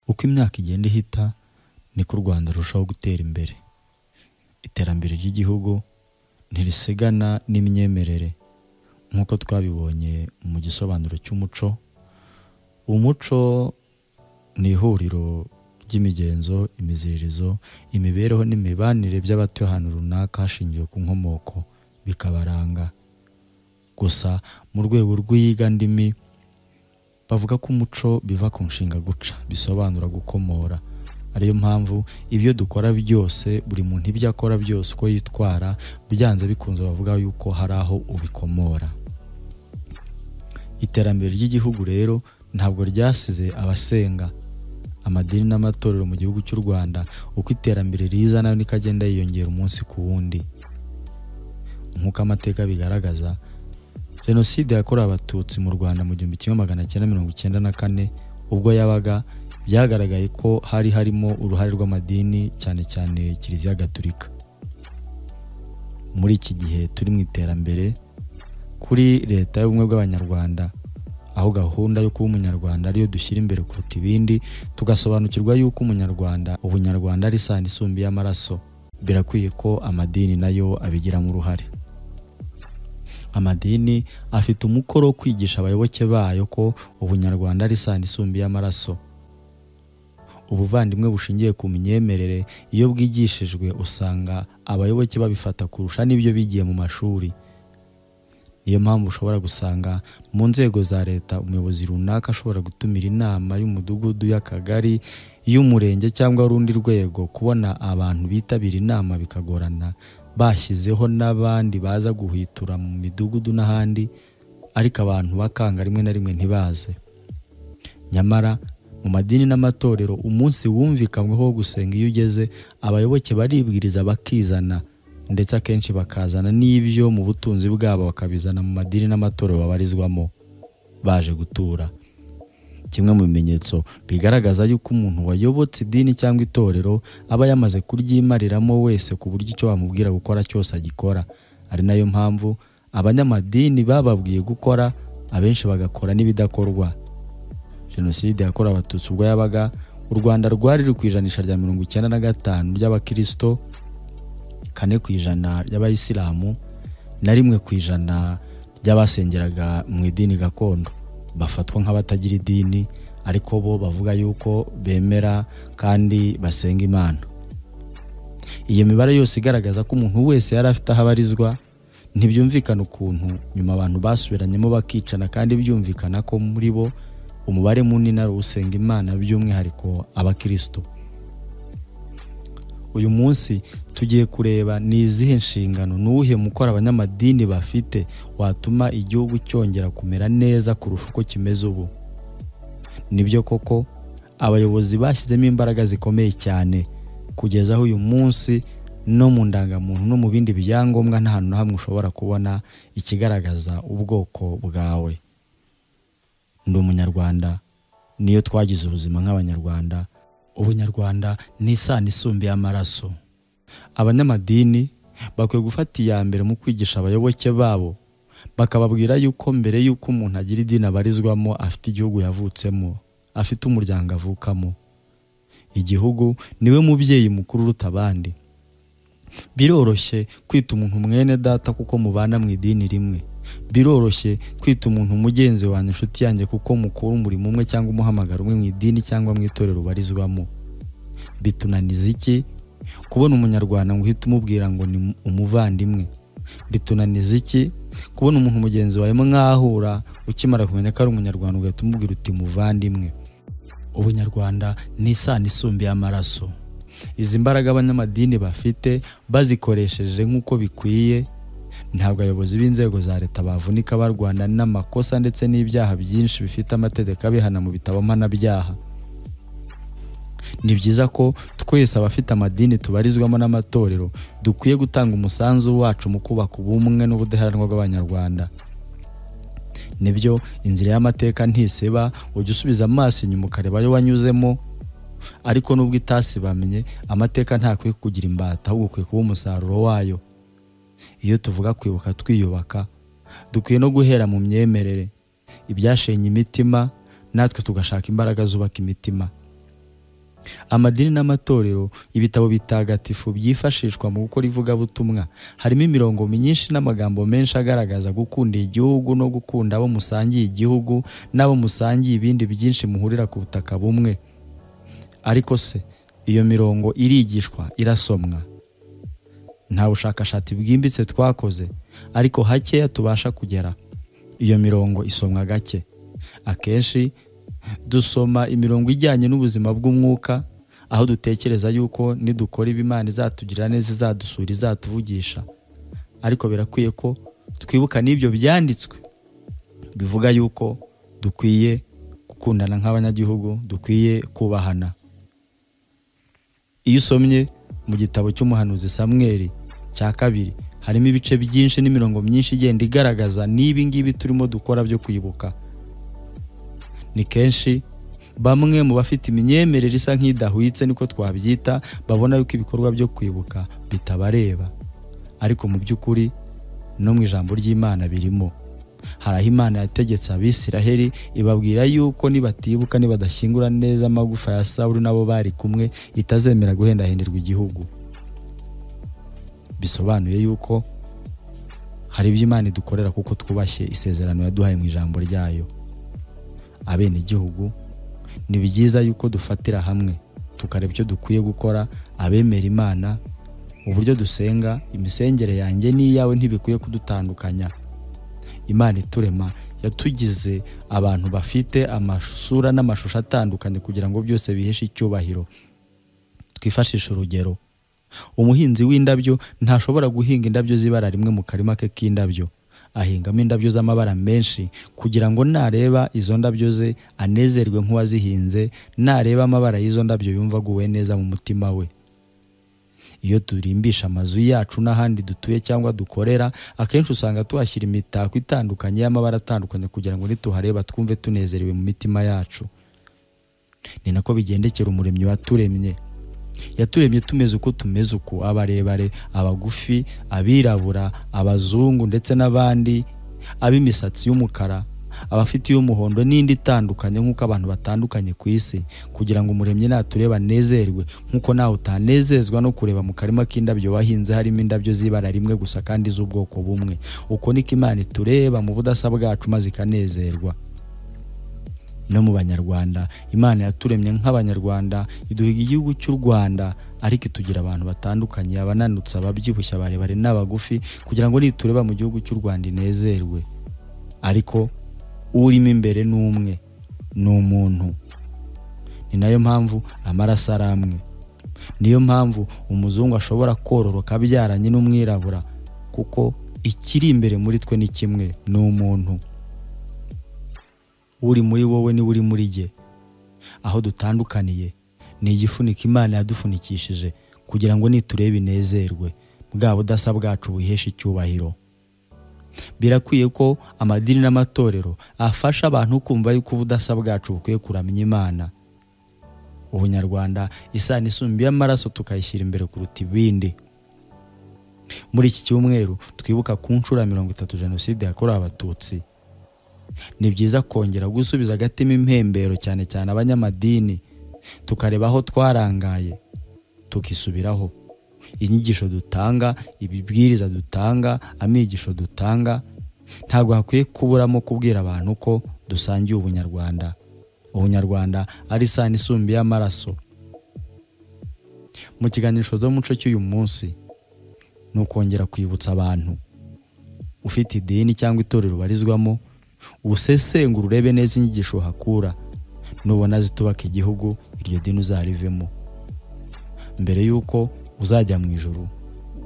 uko imyaka igenda ihita niko u Rwanda rurushaho gutera imbere iterambere ry'igihugu ntirisigana n'imyemerere nk'uko twabibonye mu gisobanuro cy'umuco umuco ni ihuriro ry'imigenzo imiziririzo imibereho n'imibanire by'abatuye ahantu runaka hashingiwe ku nkomoko bikabaranga gusa mu rwego rw'iyigandimi bavuga ko umuco biva ku nshinga guca bisobanura gukomora ariyo mpamvu ibyo dukora byose buri muntu ibyo akora byose uko yitwara byanze bikunze bavuga yuko hari aho ubikomora iterambere ry'igihugu rero ntabwo ryasize abasenga amadini n'amatorero mu gihugu cy'u rwanda uko iterambere riza nawe niko agenda yiyongera umunsi ku wundi nk'uko amateka bigaragaza jenoside yakorewe abatutsi mu rwanda mu gihumbi kimwe magana cyenda mirongo icyenda na kane ubwo yabaga byagaragaye ko hari harimo uruhare rw'amadini cyane cyane kiliziya gaturika muri iki gihe turi mu iterambere kuri leta y'ubumwe bw'abanyarwanda aho gahunda yo kuba umunyarwanda ariyo dushyira imbere kuruta ibindi tugasobanukirwa yuko umunyarwanda ubunyarwanda ari isano isumbi y'amaraso birakwiye ko amadini nayo abigiramo uruhare amadini afite umukoro wo kwigisha abayoboke bayo ko ubunyarwanda ari isano isumbi y'amaraso ubuvandimwe bushingiye ku myemerere iyo bwigishijwe usanga abayoboke babifata kurusha n'ibyo bigiye mu mashuri niyo mpamvu ushobora gusanga mu nzego za leta umuyobozi runaka ashobora gutumira inama y'umudugudu y'akagari y'umurenge cyangwa urundi rwego kubona abantu bitabira inama bikagorana bashyizeho n'abandi baza guhwitura mu midugudu n'ahandi ariko abantu bakanga rimwe na rimwe ntibaze nyamara mu madini n'amatorero umunsi wumvikanyweho wo gusenga iyo ugeze abayoboke baribwiriza bakizana ndetse akenshi bakazana n'ibyo mu butunzi bwabo bakabizana mu madini n'amatorero babarizwamo baje gutura kimwe mu bimenyetso bigaragaza yuko umuntu wayobotse idini cyangwa itorero aba yamaze kuryimariramo wese ku buryo icyo wamubwira gukora cyose agikora ari nayo mpamvu abanyamadini bababwiye gukora abenshi bagakora n'ibidakorwa jenoside yakorewe abatutsi ubwo yabaga u rwanda rwari ruri ku ijanisha rya mirongo icyenda na gatanu ry'abakirisito kane ku ijana ry'abayisilamu na rimwe ku ijana ry'abasengeraga mu idini gakondo bafatwa nk'abatagira idini ariko bo bavuga yuko bemera kandi basenga imana iyo mibare yose igaragaza ko umuntu wese yari afite aho abarizwa ntibyumvikana ukuntu nyuma abantu basubiranyemo bakicana kandi byumvikana ko muri bo umubare munini ari usenga imana by'umwihariko abakirisito uyu munsi tugiye kureba ni izihe nshingano n'uwuhe mukora abanyamadini bafite watuma igihugu cyongera kumera neza kurusha uko kimeze ubu nibyo koko abayobozi bashyizemo imbaraga zikomeye cyane kugeza aho uyu munsi no mu ndangamuntu no mu bindi byangombwa nta hantu na hamwe ushobora kubona ikigaragaza ubwoko bwawe ndi umunyarwanda niyo twagize ubuzima nk'abanyarwanda ubunyarwanda ni isano isumbi y'amaraso abanyamadini bakwiye gufata iya mbere mu kwigisha abayoboke babo bakababwira yuko mbere y'uko umuntu agira idini abarizwamo afite igihugu yavutsemo afite umuryango avukamo igihugu niwe mubyeyi mukuru uruta abandi biroroshye kwita umuntu mwene data kuko mubana mu idini rimwe biroroshye kwita umuntu mugenzi wanjye inshuti yanjye kuko mukora umurimo umwe cyangwa umuhamagaro umwe mu idini cyangwa mu itorero ubarizwamo bitunaniza iki kubona umunyarwanda ngo uhite umubwira ngo ni umuvandimwe bitunaniza iki kubona umuntu mugenzi wawe mwahura ukimara kumenya ko ari umunyarwanda ugahita umubwira uti muvandimwe ubunyarwanda ni isano isumbi y'amaraso izi mbaraga abanyamadini bafite bazikoresheje nk'uko bikwiye ntabwo abayobozi b'inzego za leta bavunika barwana n'amakosa ndetse n'ibyaha byinshi bifite amategeko abihana mu bitabo mpanabyaha ni byiza ko twese abafite amadini tubarizwamo n'amatorero dukwiye gutanga umusanzu wacu mu kubaka ubumwe n'ubudaheranwa bw'abanyarwanda nibyo inzira y'amateka ntiseba ujya usubiza amaso inyuma ukareba ayo wanyuzemo ariko nubwo itasi bamenye amateka ntakwiye kugira imbata ahubwo ukwiye kuba umusaruro wayo iyo tuvuga kwibuka twiyubaka dukwiye no guhera mu myemerere ibyashenye imitima natwe tugashaka imbaraga zubaka imitima amadini n'amatorero ibitabo bitagatifu byifashishwa mu gukora ivugabutumwa harimo imirongo myinshi n'amagambo menshi agaragaza gukunda igihugu no gukunda abo musangiye igihugu n'abo musangiye ibindi byinshi muhurira ku butaka bumwe ariko se iyo mirongo irigishwa irasomwa nta bushakashatsi bwimbitse twakoze ariko hakeya tubasha kugera iyo mirongo isomwa gake akenshi dusoma imirongo ijyanye n'ubuzima bw'umwuka aho dutekereza yuko nidukora ibimana izatugirira neza izadusura izatuvugisha ariko birakwiye ko twibuka n'ibyo byanditswe bivuga yuko dukwiye gukundana nk'abanyagihugu dukwiye kubahana iyo usomye mu gitabo cy'umuhanuzi samweri cya kabiri harimo ibice byinshi n'imirongo myinshi igenda igaragaza n'ibi ngibi turimo dukora byo kwibuka ni kenshi bamwe mu bafite imyemerere isa nk'idahwitse niko twabyita babona yuko ibikorwa byo kwibuka bitabareba ariko mu by'ukuri no mu ijambo ry'imana birimo hari aho imana yategetse abisiraheli ibabwira yuko nibatibuka nibadashyingura neza amagufa ya sawuri n'abo bari kumwe itazemera guhendahenderwa igihugu bisobanuye yuko hari ibyo imana idukorera kuko twubashye isezerano yaduhaye mu ijambo ryayo abenegihugu ni byiza yuko dufatira hamwe tukareba icyo dukwiye gukora abemera imana uburyo dusenga imisengere yanjye n'iyawe ntibikwiye kudutandukanya imana iturema yatugize abantu bafite amasura n'amashusho atandukanye kugira ngo byose biheshe icyubahiro twifashishe urugero umuhinzi w'indabyo ntashobora guhinga indabyo z'ibara rimwe mu karima ke k'indabyo ahingamo indabyo z'amabara menshi kugira ngo nareba izo ndabyo ze anezerwe nk'uwazihinze nareba amabara y'izo ndabyo yumva aguwe neza mu mutima we iyo turimbisha amazu yacu n'ahandi dutuye cyangwa dukorera akenshi usanga tuhashyira imitako itandukanye y'amabara atandukanye kugira ngo nituhareba twumve tunezerewe mu mitima yacu ni nako bigendekera umuremyi waturemye yaturemye tumeze uko tumeze uko abarebare abagufi abirabura abazungu ndetse n'abandi ab'imisatsi y'umukara abafite iy'umuhondo n'indi itandukanye nk'uko abantu batandukanye ku isi kugira ngo umuremyi natureba anezerwe nk'uko nawe utanezezwa no kureba mu karima k'indabyo wahinze harimo indabyo z'ibara rimwe gusa kandi z'ubwoko bumwe uko niko imana itureba mu budasa bwacu maze ikanezerwa no mu banyarwanda imana yaturemye nk'abanyarwanda iduhiga igihugu cy'u rwanda ariko itugira abantu batandukanye abananutse ababyibushye abarebare n'abagufi kugira ngo nitureba mu gihugu cy'u rwanda inezerwe ariko urimo imbere ni umwe ni umuntu ni nayo mpamvu amaraso ari amwe niyo mpamvu umuzungu ashobora kororoka abyaranye n'umwirabura kuko ikiri imbere muri twe ni kimwe ni umuntu uri muri wowe niwe uri muri jye aho dutandukaniye ni igifuniko imana yadufunikishije kugira ngo niturebe inezerwe bwa budasa bwacu buheshe icyubahiro birakwiye ko amadini n'amatorero afasha abantu kumva yuko ubudasa bwacu bukwiye kuramya imana ubunyarwanda isano isumba y'amaraso tukayishyira imbere kuruta ibindi muri iki cyumweru twibuka ku nshuro mirongo itatu jenoside yakorewe abatutsi ni byiza kongera gusubiza agatima impembero cyane cyane abanyamadini tukareba aho twarangaye tukisubiraho inyigisho dutanga ibibwiriza dutanga amigisho dutanga ntabwo hakwiye kuburamo kubwira abantu ko dusangiye ubunyarwanda ubunyarwanda ari isano isumbuye y'amaraso mu kiganisho z'umuco cy'uyu munsi ni ukongera kwibutsa abantu ufite idini cyangwa itorero ubarizwamo usesengura urebe neza inyigisho hakura nubona zitubaka igihugu iryo dini uzarivemo mbere y'uko uzajya mu ijoro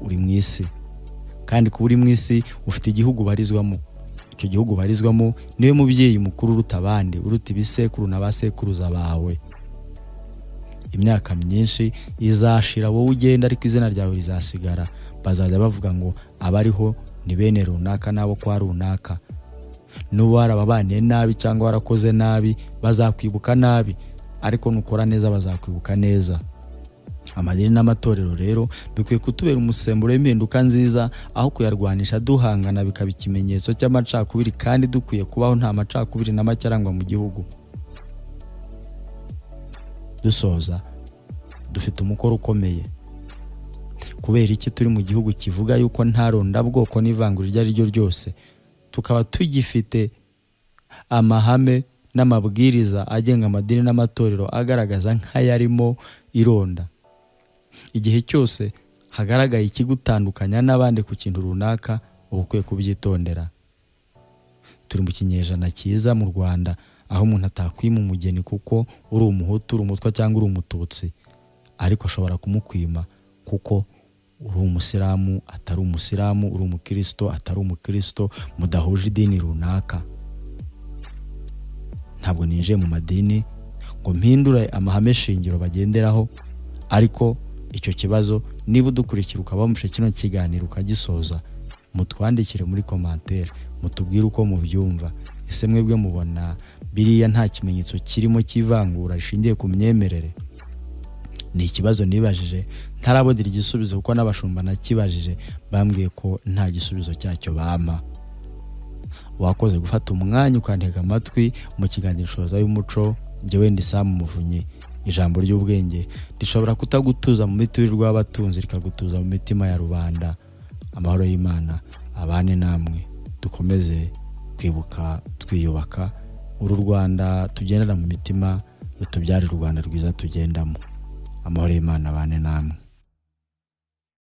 uri mu isi kandi kuba uri mu isi ufite igihugu ubarizwamo icyo gihugu ubarizwamo niwe mubyeyi mukuru uruta abandi uruta ibisekuru na ba sekuruza bawe imyaka myinshi izashira wowe ugenda ariko izina ryawe rizasigara bazajya bavuga ngo abariho ni bene runaka n'abo kwa runaka n'ubu warababaniye nabi cyangwa warakoze nabi bazakwibuka nabi ariko nukora neza bazakwibuka neza amadini n'amatorero rero bikwiye kutubera umusemburo w'impinduka nziza aho kuyarwanisha duhangana bikaba ikimenyetso cy'amacakubiri kandi dukwiye kubaho nta macakubiri na make arangwa mu gihugu dusoza dufite umukoro ukomeye kubera iki turi mu gihugu kivuga yuko nta rondabwoko n'ivangura iryo ari ryo ryose tukaba tugifite amahame n'amabwiriza agenga amadini n'amatorero agaragaza nk'ayarimo ironda igihe cyose hagaragaye ikigutandukanya n'abandi ku kintu runaka uba ukwiye kubyitondera turi mu kinyejana cyiza mu rwanda aho umuntu atakwima umugeni kuko uri umuhutu uri umutwa cyangwa uri umututsi ariko ashobora kumukwima kuko uri umusilamu atari umusilamu uri umukirisito atari umukirisito mudahuje idini runaka ntabwo ninjiye mu madini ngo mpindure amahame shingiro bagenderaho ariko icyo kibazo niba udukurikira ukaba wumvishe kino kiganiro ukagisoza mutwandikire muri komantere mutubwire uko mubyumva ese mwebwe mubona biriya nta kimenyetso kirimo cy'ivangura rishingiye ku myemerere ni ikibazo nibajije ntarabonera igisubizo kuko n'abashumba nakibajije bambwiye ko nta gisubizo cyacyo bampa wakoze gufata umwanya ukantega amatwi mu kiganiro shoza y'umuco njyewe ndi samu muvunyi ijambo ry'ubwenge rishobora kutagutuza mu miturirwa y'abatunzi rikagutuza mu mitima ya rubanda amahoro y'imana abane namwe dukomeze kwibuka twiyubaka uru rwanda tugendana mu mitima rutubyare u rwanda rwiza tugendamo amahoro y'imana abane namwe